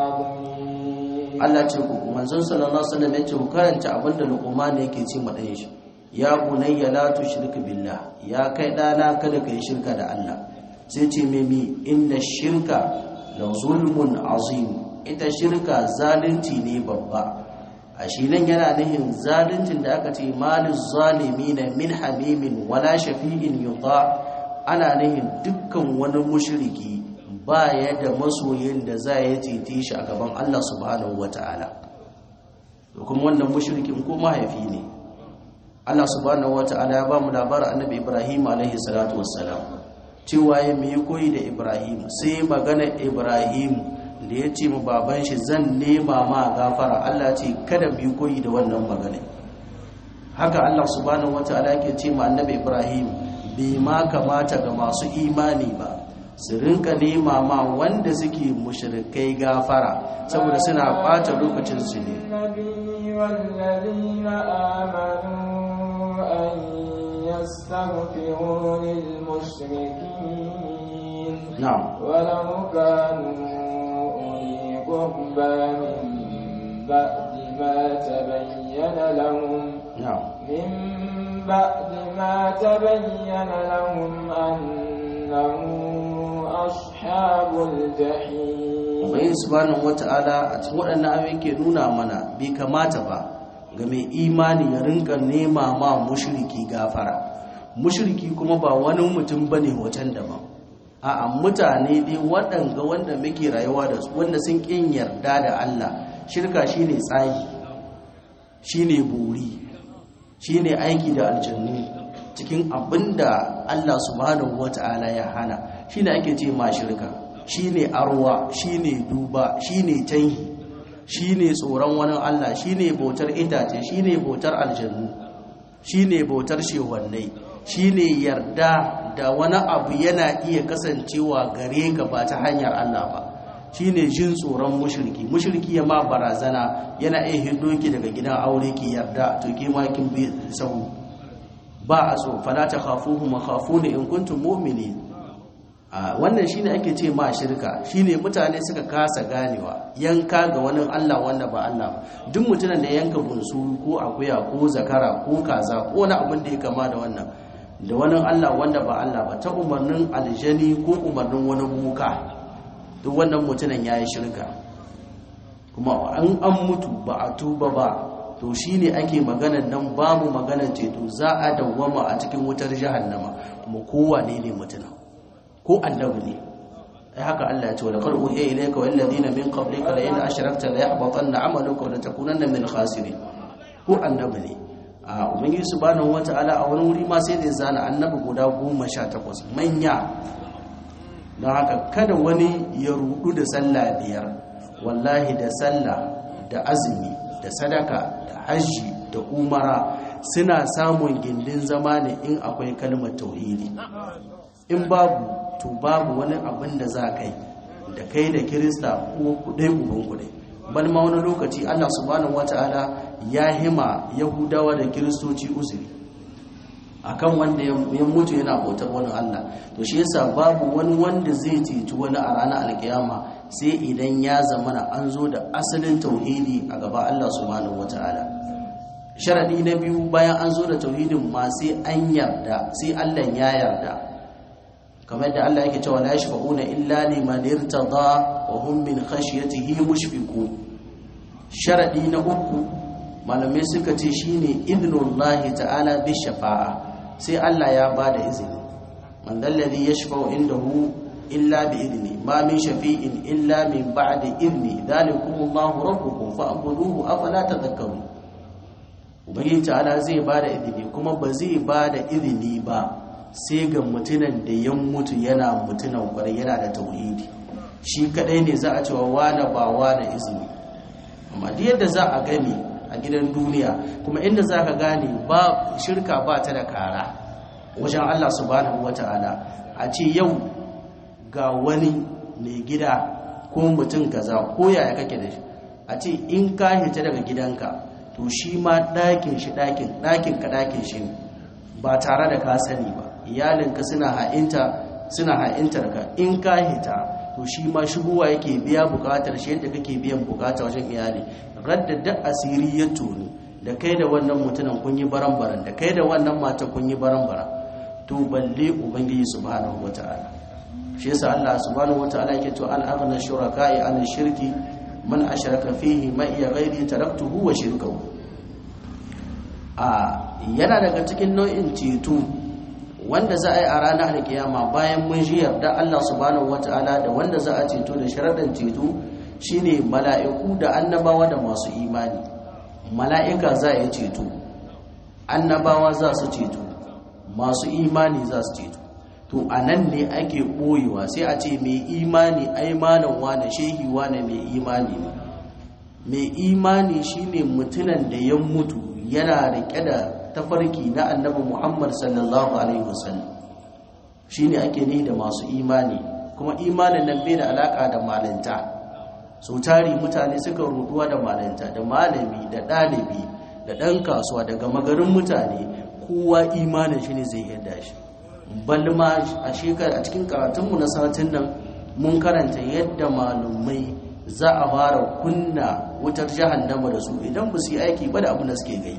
عظيم Allah ce ku manzon sallallahu alaihi wasallam yace ku karanta abinda Luqman yake ce ma dan shi ya bunayya la tushrik billah ya kai dana kada kai shirka da Allah sai ce mimi inna shirka la zulmun azim ita shirka zalunci ne babba a shi nan yana nihin zaluncin da aka ce malin zalimi na min hamimin wala shafi'in yuta ana nihin dukkan wani mushriki ba ya da masoyin da za ya cece shi a gaban Allah subhanahu wata'ala da kuma wannan mushrikin ko mahaifi ne Allah subhanahu wata'ala ya ba mu labarin annabi Ibrahim alaihi salatu wassalam cewa ya mai koyi da Ibrahim sai magana Ibrahim da ya ce mu baban shi zan nema ma gafara Allah ce kada mu yi koyi da wannan magana haka Allah subhanahu wataala yake ce ma annabi Ibrahim bai ma kamata ga masu imani ba su rinka nema ma wanda suke mushrikai gafara saboda suna bata lokacin su ne النبي والذين آمنوا أن يستغفروا للمشركين na'am ولو كانوا أولي قربى من بعد ما تبين لهم na'am من بعد ما تبين لهم أنهم أصحاب الجحيم Ubangiji subhanahu wata'ala a cikin waɗannan ayoyi ke nuna mana bai kamata ba ga mai imani ya rinka nema ma mushriki gafara mushriki kuma ba wani mutum bane wacan daban a'a mutane dai waɗanga wanda muke rayuwa da su wanda sun kin yarda da Allah shirka shine tsagi shine buri shine aiki da aljannu cikin abinda Allah subhanahu wata'ala ya hana shine ake ce ma shirka shine arwa shine duba shine tanhi shine tsoron wani Allah shine bautar itace shine bautar aljannu shine bautar shehwannai shine yarda da wani abu yana iya kasancewa gare ka ba ta hanyar Allah ba shine jin tsoron mushriki mushriki ya ma barazana yana iya hido ki daga gidan aure ki yarda to ke ma kin bi sahu ba a so fala ta khafuhu ma khafuni in kuntum mu'minin a wannan shine ake ce ma shirka shine mutane suka kasa ganewa yanka ga wani Allah wanda ba Allah ba duk mutumin da yanka bunsuru ko akuya ko zakara ko kaza ko wani abin da ya kama da wannan da wani Allah wanda ba Allah ba ta umarnin aljani ko umarnin wani buka duk wannan mutumin ya yi shirka kuma an an mutu ba a tuba ba to shine ake maganar nan babu maganar ceto za a dawwama a cikin wutar jahannama kuma kowane ne mutumin ko annabi ne ai haka Allah ya ce wa laqad uhiya ilayka wal ladina min qablika la in ashrakta la yahbatanna 'amaluka wa la takunanna min khasirin ko annabi ne a ubangiji subhanahu wata'ala a wani wuri ma sai da zana annabi guda 18 manya don haka kada wani ya rudu da sallah biyar wallahi da sallah da azumi da sadaka da hajji da umara suna samun gindin zama ne in akwai kalmar tauhidi in babu to babu wani abin da za kai da kai da kirista ko kudai uban kudai bal ma wani lokaci Allah subhanahu wataala ya hima yahudawa da kiristoci uzuri akan wanda ya mutu yana bautar wani Allah to shi yasa babu wani wanda zai ceci wani a ranar alkiyama sai idan ya zamana an zo da asalin tauhidi a gaba Allah subhanahu wataala sharadi na biyu bayan an zo da tauhidin ma sai an yarda sai Allah ya yarda kamar da Allah yake cewa la yashfa'una illa liman irtada wa hum min khashyatihi mushfiqun sharadi na uku malamai suka ce shine idnullahi ta'ala bi shafa'a sai Allah ya bada izini man dalladhi yashfa'u indahu illa bi idni ma min shafi'in illa min ba'di idni dhalikumullahu rabbukum fa'buduhu afala tadhakkarun ubangiji ta'ala zai bada izini kuma ba zai bada izini ba sai ga mutunan da ya mutu yana mutunan kwarai yana da tauhidi shi kadai ne za a cewa wane ba wane izini amma duk yadda za a gani a gidan duniya kuma inda za ka gane ba shirka ba ta da kara wajen Allah subhanahu wata'ala a ce yau ga wani mai gida ko mutum kaza ko yaya kake da shi a ce in ka hita daga gidanka to shi ma ɗakin shi ɗakin ɗakin ka ɗakin shi ba tare da ka sani ba iyalinka suna ha'inta suna ha'intar ka in ka hita to shi ma shigowa yake biya bukatar shi yadda kake biyan bukata wajen iyali radda da asiri ya tuni da kai da wannan mutumin kun yi baran-baran da kai da wannan mata kun yi baran-baran to balle ubangiji subhanahu wata'ala shi yasa Allah subhanahu wata'ala yake to al aghna shuraka'i an shirki man ashraka fihi ma iya ghairi taraktuhu wa shirkahu a yana daga cikin nau'in ceto wanda za a yi a ranar alkiyama bayan mun ji yarda Allah subhanahu wata'ala da wanda za a ceto da sharaɗin ceto shine mala'iku da annabawa da masu imani mala'ika za a yi ceto annabawa za su ceto masu imani za su ceto to a nan ne ake ɓoyewa sai a ce mai imani ai malam wane shehi wane mai imani ne mai imani shine mutunan da ya mutu yana riƙe da tafarki na annabi Muhammad sallallahu alaihi wasallam shine ake ni da masu imani kuma imanin nan bai da alaka da malanta so tari mutane suka ruduwa da malanta da malami da ɗalibi da ɗan kasuwa daga magarin mutane kowa imanin shi ne zai yarda shi balma a shekara a cikin karatunmu na satin nan mun karanta yadda malumai za a fara kunna wutar jahannama da su idan ba su yi aiki ba da abin da suke gai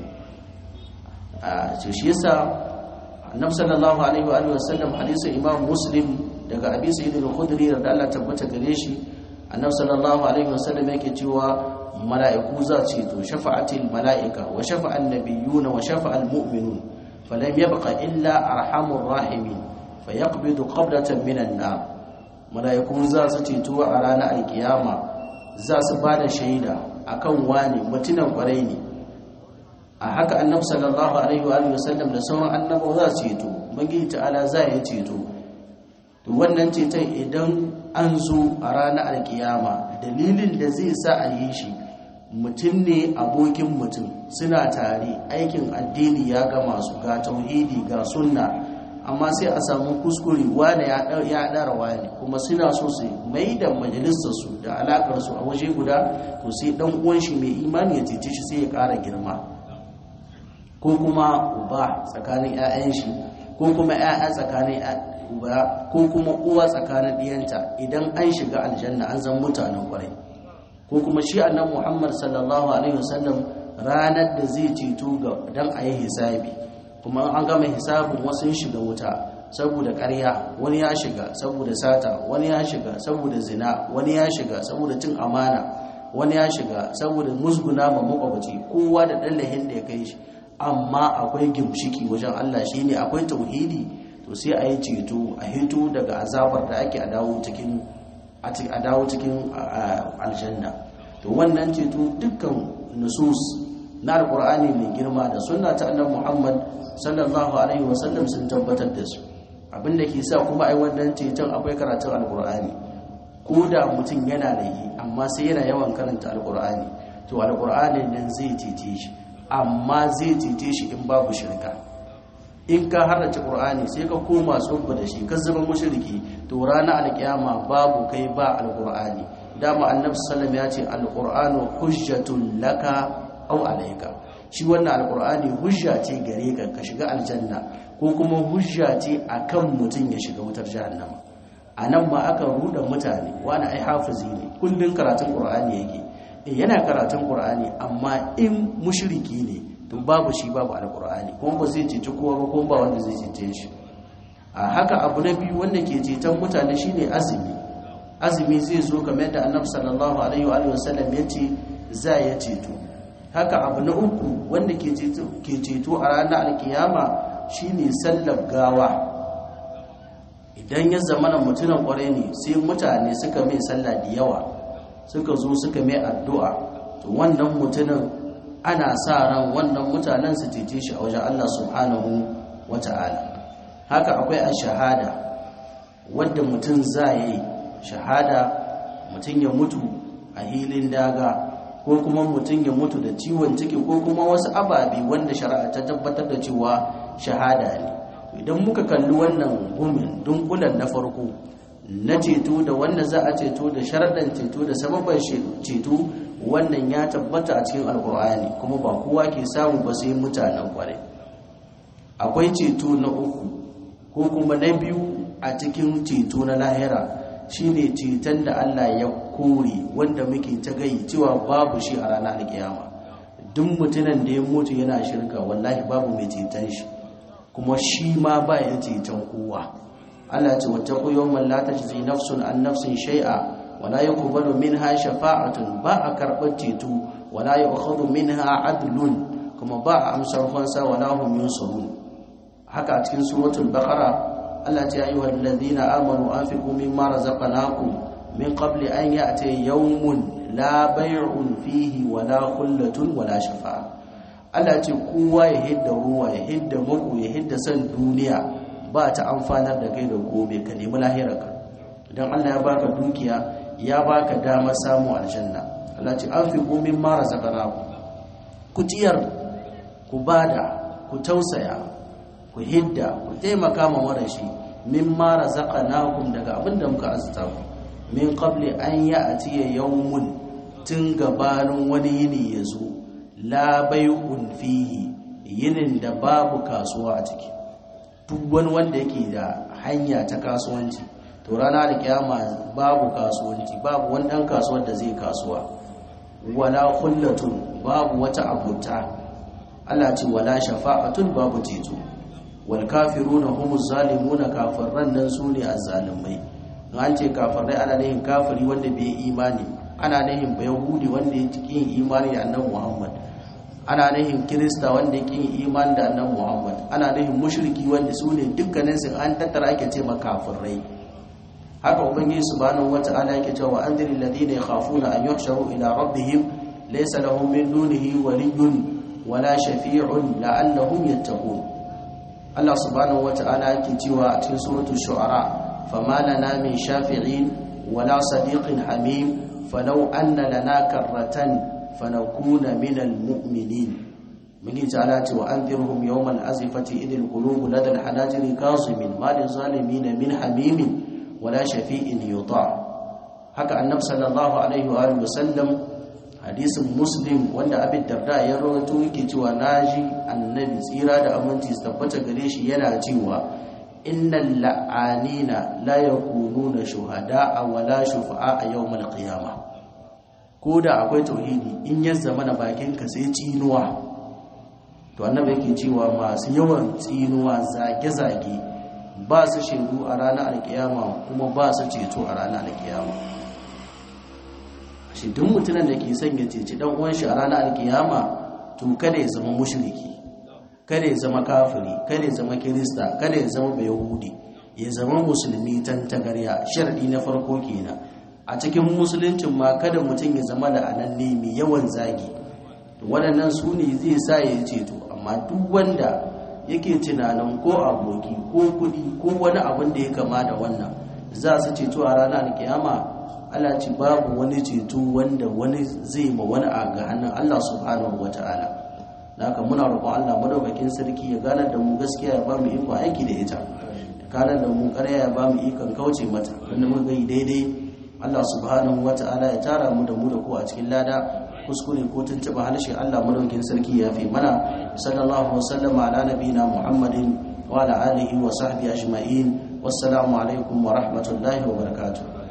a ce shi yasa annabi sallallahu alaihi wa alihi wasallam hadisin imam muslim daga abi sa'id al-khudri da Allah tabbata gare shi annabi sallallahu alaihi wasallam yake cewa mala'iku za su to shafa'atil mala'ika wa shafa'an nabiyyuna wa shafa'al mu'minun falam yabqa illa arhamur rahimin fayaqbidu qabdatan minan nar mala'iku za su ceto a ranar alkiyama za su bada shaida akan wani mutunan kwarai ne a haka annabi sallallahu alaihi wa alihi wasallam da sauran annabawa za su ceto ubangiji ta'ala za ya ceto to wannan ceton idan an zo a ranar alkiyama dalilin da zai sa a yi shi mutum ne abokin mutum suna tare aikin addini ya gama su ga tauhidi ga sunna amma sai a samu kuskure wane ya ɗara wane kuma suna so su mai da majalisarsu da alakarsu a waje guda to sai ɗan uwan shi mai imani ya cece shi sai ya ƙara girma ko kuma uba tsakanin 'ya'yan shi ko kuma 'ya'ya tsakanin uba ko kuma uwa tsakanin ɗiyanta idan an shiga aljanna an zan mutanen kwarai ko kuma shi annan muhammad sallallahu alaihi wasallam ranar da zai ceto ga dan a yi hisabi kuma an gama hisabin wasu shiga wuta saboda ƙarya wani ya shiga saboda sata wani ya shiga saboda zina wani ya shiga saboda cin amana wani ya shiga saboda musguna ma makwabaci kowa da ɗan lahin da ya kai shi amma akwai gimshiki wajen Allah shine akwai tauhidi to sai a yi ceto a hito daga azabar da ake a dawo cikin a dawo cikin aljanna to wannan ceto dukkan nusus na alkur'ani mai girma da sunna ta annabi Muhammad sallallahu alaihi wasallam sun tabbatar da su abinda ke sa kuma ai wannan ceton akwai karatun alkur'ani ko da mutum yana da yi amma sai yana yawan karanta alkur'ani to alkur'ani nan zai cece shi amma zai cece shi in babu shirka in ka harrace qur'ani sai ka koma tsubba da shi ka zama mushriki to ranar alkiyama babu kai ba alkur'ani dama annabi sallallahu ya ce alqur'anu hujjatun laka aw alayka shi wannan alqur'ani hujja ce gare ka ka shiga aljanna ko kuma hujja ce akan mutum ya shiga wutar jahannama anan ma aka ruda mutane wani ai hafizi ne kullun karatun qur'ani yake eh yana karatun qur'ani amma in mushriki ne to babu shi babu alqur'ani kuma ba zai cece kowa ba kuma ba wanda zai cece shi a haka abu na biyu wanda ke ceton mutane shine azumi azumi zai zo kamar da annabi sallallahu alaihi wa sallam ya ce za ya ceto haka abu na uku wanda ke ceto ke ceto a ranar alkiyama shine sallar gawa idan ya zama na mutumin kwarai ne sai mutane suka mai sallah da yawa suka zo suka mai addu'a to wannan mutumin ana sa ran wannan mutanen su cece shi a wajen Allah subhanahu wata'ala haka akwai a shahada wadda mutum za yi shahada mutum ya mutu a hilin daga ko kuma mutum ya mutu da ciwon ciki ko kuma wasu ababe wanda shari'a ta tabbatar da cewa shahada ne idan muka kalli wannan gumin dunkulan na farko na ceto da wanda za a ceto da sharaɗan ceto da sababan ceto wannan ya tabbata a cikin alkur'ani kuma ba kowa ke samu ba sai mutanen kwarai akwai ceto na uku ko kuma na biyu a cikin ceto na lahira shine ceton da Allah ya kore wanda muke ta gai cewa babu shi a ranar alkiyama duk mutumin da ya mutu yana shirka wallahi babu mai ceton shi kuma shi ma ba ya ceton kowa Allah ce wata yawman la tajzi nafsun an nafsin shay'a wala yuqbalu minha shafa'atun ba a karɓar ceto wala yu'khadhu minha adlun kuma ba a amsar fansa wala hum yunsarun haka a cikin suratul baqara Allah ce ayyuhal ladina amanu anfiqu mimma razaqnakum min qabli an ya'ti yawmun la bay'un fihi wala khullatun wala shafa'a Allah ce kowa ya hidda ruwa ya hidda muku ya hidda san duniya ba ta amfanar da kai da gobe ka nemi lahirarka idan Allah ya baka dukiya ya baka damar samu aljanna Allah ce anfiqu mimma razaqnakum ku tiyar ku bada ku tausaya ku hidda ku taimaka ma marashi mimma razaqnakum daga abinda muka azta ku min qabli an ya'tiya yawmun tun gabanin wani yini yazo la bay'un fihi yinin da babu kasuwa a ciki duk wani wanda yake da hanya ta kasuwanci to rana da kiyama babu kasuwanci babu wani dan kasuwar da zai kasuwa wala khullatun babu wata abuta Allah ce wala shafa'atun babu ceto wal kafiruna humuz zalimuna kafiran nan sune azzalimai an ce kafirai ana nihin kafiri wanda bai imani ana nihin bayahudi wanda ya cikin imani da annabi Muhammad ana nihin kirista wanda ya kin imani da annabi Muhammad ana nihin mushriki wanda sune dukkanin su an tattara ake ce makafirai haka ubangiji subhanahu wata'ala yake cewa anziril ladina yakhafuna an yuhsharu ila rabbihim laysa lahum min dunihi waliyyun wala shafi'un la'allahum yattaqun Allah subhanahu wata'ala yake cewa a cikin suratul shu'ara fama lana min shafi'in wala sadiqin hamim falau anna lana karratan fanakuna minal mu'minin mun ta'ala ce wa anzirhum yawmal azifati idil qulubu ladal hanajiri kazimin ma lil zalimin min hamimin wala shafi'in yuta haka annabi sallallahu alaihi wa alihi wasallam hadisin muslim wanda abin darda ya rawaito yake cewa naji annabi tsira da aminci su tabbata gare shi yana cewa innal la'anina la yakununa shuhada'a wala shufa'a yawmal qiyamah ko da akwai tauhidi in ya zama na bakinka sai cinuwa to annabi yake cewa masu yawan tsinuwa zage-zage ba su shaidu a ranar alkiyama kuma ba su ceto a ranar alkiyama shi duk mutumin da ke son ya ceci dan uwan shi a ranar alkiyama to kada ya zama mushriki kada ya zama kafiri kada ya zama kirista kada ya zama bayahudi ya zama musulmi tantagarya sharadi na farko kenan a cikin musuluncin ma kada mutum ya zama la'ananne mai yawan zagi waɗannan su ne zai sa ya ceto amma duk wanda yake tunanin ko aboki ko kuɗi ko wani abin da ya kama da wannan za su ceto a ranar kiyama Allah ce babu wani ceto wanda wani zai ma wani a ga hannun Allah subhanahu wata'ala haka muna roƙon Allah madaukakin sarki ya gane da mu gaskiya ya ba mu iko aiki da ita gane da mu ƙarya ya ba mu ikon kauce mata wanda muka yi daidai Allah subhanahu wata'ala ya tara mu da mu da ku a cikin lada kuskure ko tuntuɓa harshe Allah madaukakin sarki ya fi mana sallallahu wasallama ala nabiyina Muhammadin wa ala alihi wa sahbihi ajma'in wassalamu alaikum wa rahmatullahi wa barakatuh